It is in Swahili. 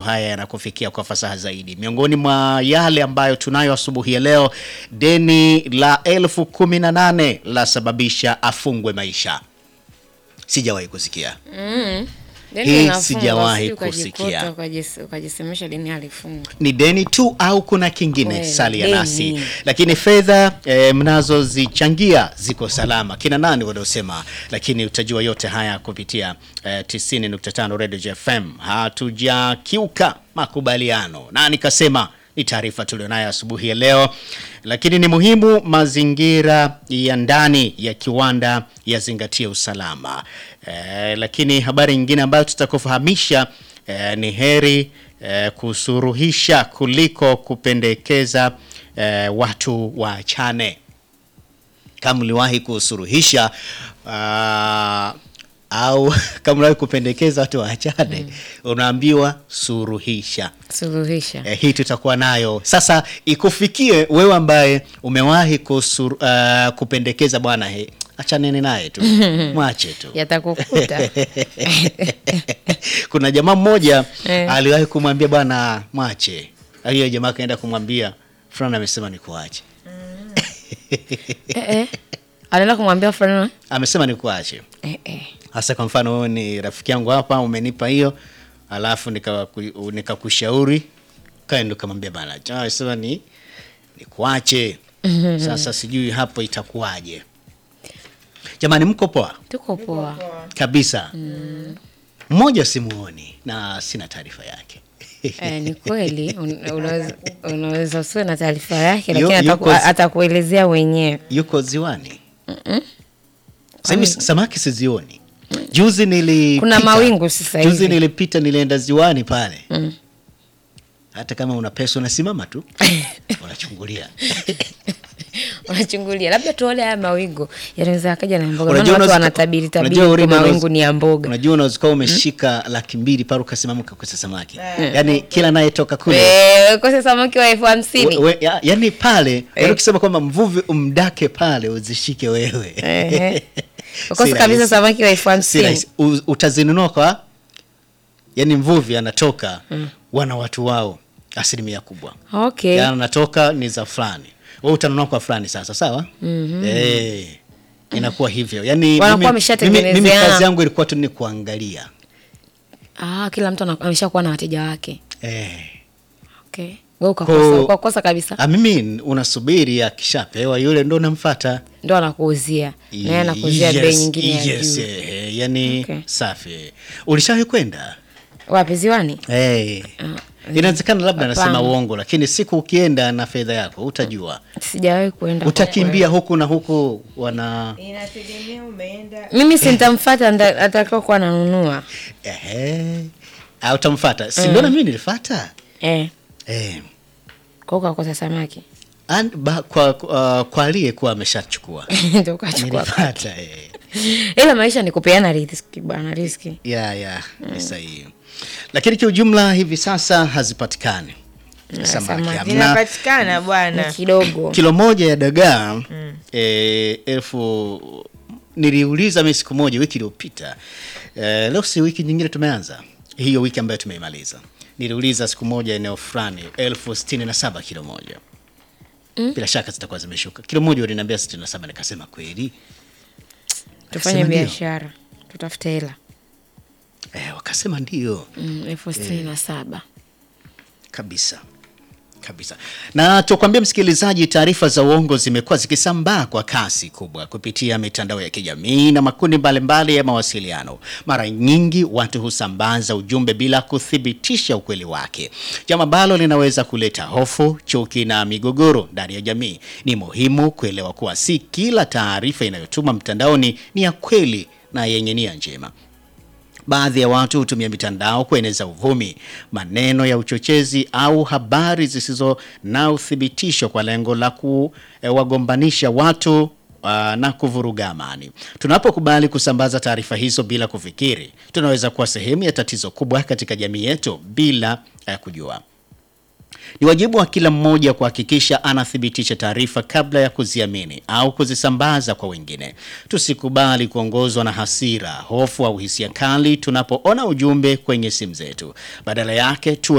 haya yanakufikia kwa fasaha zaidi. Miongoni mwa yale ambayo tunayo asubuhi ya leo, deni la elfu kumi na nane lasababisha afungwe maisha. Sijawahi kusikia Deni Hii linafungwa, sijawahi sijui ukajikuta, kusikia. ukajis- ukajisemesha deni halifungwi. ni deni tu au kuna kingine Kweli, salia deni. nasi lakini fedha e, mnazozichangia ziko salama kina nani wanaosema lakini utajua yote haya kupitia e, 90.5 Radio FM hatujakiuka makubaliano na nikasema ni taarifa tulionayo asubuhi ya leo lakini ni muhimu mazingira ya ndani ya kiwanda yazingatie usalama e, lakini habari nyingine ambayo tutakufahamisha e, ni heri eh, kusuruhisha kuliko kupendekeza eh, watu waachane. Kama uliwahi kusuruhisha ah, au kama uliwahi kupendekeza watu waachane, unaambiwa suruhisha. Suluhisha. Eh, hii tutakuwa nayo sasa, ikufikie wewe ambaye umewahi kusur, uh, kupendekeza bwana, he, achaneni naye tu mwache tu Yatakukuta. kuna jamaa mmoja Eh. aliwahi kumwambia bwana mwache. Hiyo jamaa akaenda kumwambia fulani amesema nikuache, eh, eh. Anaenda kumwambia fulani. amesema nikuache. Eh, eh. Hasa kwa mfano wewe ni rafiki yangu hapa, umenipa hiyo, alafu nikaku- nikakushauri kaenda ukamwambia bana, jamaa amesema ni nikuache. Sasa sijui hapo itakuwaje. Jamani, mko poa Tuko poa. kabisa. Mmoja simuoni na sina taarifa yake. Eh, ni kweli un- unaweza unaweza usiwe na taarifa yake Yu- lakini yuko ataku- zi- atakuelezea wenyewe. yuko ziwani. Sasa hivi samaki sizioni. Juzi nilipita, Kuna mawingu sasa Juzi hivi. nilipita nilienda ziwani pale. Hata kama una pesa unasimama tu unachungulia. Unachungulia. Labda tuone haya mawingu. Yanaweza akaja na mboga. Unajua Maana watu unaweza- wanatabiri tabiri unajua kwa Urida mawingu unaweza- ni ya mboga. Unajua unaweza kuwa umeshika laki mbili pale ukasimama ukakosa samaki. Yaani kila anayetoka kule Eh, kose samaki wa elfu hamsini. we, we, ya, yani pale yani ukisema kwamba mvuvi umdake pale uzishike wewe. Ehe. Si Ukose kabisa rahisi. samaki wa elfu Si hamsini. rahisi. U- utazinunua kwa yani mvuvi anatoka wana watu wao asilimia kubwa Okay. yani anatoka ni za fulani wewe utanunua kwa fulani sasa sawa eh inakuwa hivyo yani Wanakuwa mimi, mimi, mimi wameshatengenezeana. kazi yangu ilikuwa tu ni kuangalia Ah, kila mtu ana- ameshakuwa na wateja wake. eh Okay. Wewe ukakosa, Ko- ukakosa kabisa. ah, mimi unasubiri akishapewa yule ndo namfuata Ndio anakuuzia. Na yeye anakuuzia bei nyingine ya yes, juu. eh, yani Okay. safi ulishawahi kwenda Wapi ziwani? Hey. Ah, Inawezekana labda nasema Hapana. uongo, lakini siku ukienda na fedha yako utajua, Sijawahi kuenda. kwa utakimbia huku na huku wana Inategemea umeenda Mimi sintamfuata nda- atakao kuwa ananunua. ehe, au utamfuata, si ndio? Na mimi nilifuata Eh, eh, kwa hiyo ukakosa samaki. An- ba- kwa uh, kwa aliyekuwa ameshachukua Ndio ukachukua. nilifuata eh. Ila maisha ni kupeana riziki bwana, riziki. ya ya ni sahihi, lakini kiujumla hivi sasa hazipatikani samaki samaki. hamna. zinapatikana Ni bwana. kidogo. kilo moja ya dagaa eh, elfu niliuliza mimi siku moja wiki iliyopita eh, leo si wiki nyingine tumeanza hiyo wiki ambayo tumeimaliza niliuliza siku moja eneo fulani elfu sitini na saba kilo moja bila shaka zitakuwa zimeshuka kilo moja waliniambia sitini na saba nikasema kweli Tufanye Akasema ndio. biashara. Tutafute hela. eh, wakasema ndio Mm, elfu sitini na saba. kabisa kabisa na tukwambia msikilizaji taarifa za uongo zimekuwa zikisambaa kwa kasi kubwa kupitia mitandao ya kijamii na makundi mbalimbali ya mawasiliano mara nyingi watu husambaza ujumbe bila kuthibitisha ukweli wake jambo ambalo linaweza kuleta hofu chuki na migogoro ndani ya jamii ni muhimu kuelewa kuwa si kila taarifa inayotuma mtandaoni ni ya kweli na yenye nia njema Baadhi ya watu hutumia mitandao kueneza uvumi, maneno ya uchochezi au habari zisizo na uthibitisho kwa lengo la kuwagombanisha watu uh, na kuvuruga amani. Tunapokubali kusambaza taarifa hizo bila kufikiri, tunaweza kuwa sehemu ya tatizo kubwa katika jamii yetu bila uh, kujua. Ni wajibu wa kila mmoja kuhakikisha anathibitisha taarifa kabla ya kuziamini au kuzisambaza kwa wengine. Tusikubali kuongozwa na hasira, hofu au hisia kali tunapoona ujumbe kwenye simu zetu. Badala yake tuwe